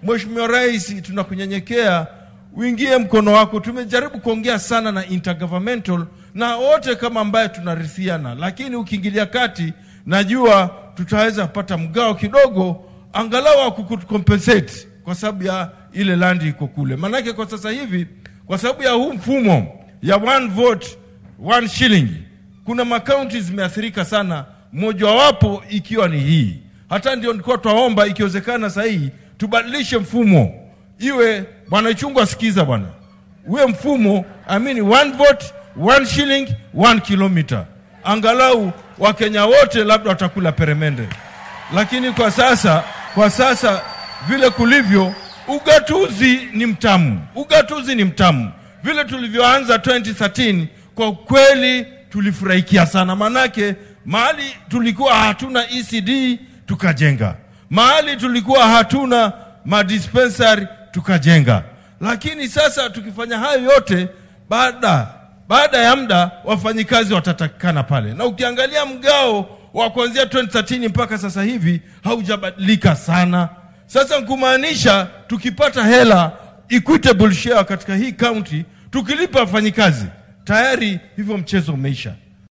Mheshimiwa Rais, tunakunyenyekea uingie mkono wako. Tumejaribu kuongea sana na intergovernmental na wote kama ambaye tunarithiana, lakini ukiingilia kati, najua tutaweza kupata mgao kidogo, angalau wa kukucompensate kwa sababu ya ile landi iko kule. Maanake kwa sasa hivi, kwa sababu ya huu mfumo ya one vote one shilling, kuna makaunti zimeathirika sana, mojawapo ikiwa ni hii. Hata ndio nilikuwa twaomba ikiwezekana sahihi tubadilishe mfumo iwe bwana Ichungwa, sikiza bwana, uwe mfumo I mean one vote one shilling one kilometer, angalau Wakenya wote labda watakula peremende. Lakini kwa sasa, kwa sasa vile kulivyo, ugatuzi ni mtamu, ugatuzi ni mtamu. Vile tulivyoanza 2013 kwa kweli tulifurahikia sana, manake mahali tulikuwa hatuna ECD tukajenga, mahali tulikuwa hatuna madispensary tukajenga. Lakini sasa tukifanya hayo yote, baada baada ya muda wafanyikazi watatakikana pale, na ukiangalia mgao wa kuanzia 2013 mpaka sasa hivi haujabadilika sana. Sasa kumaanisha tukipata hela equitable share katika hii county, tukilipa wafanyikazi tayari, hivyo mchezo umeisha.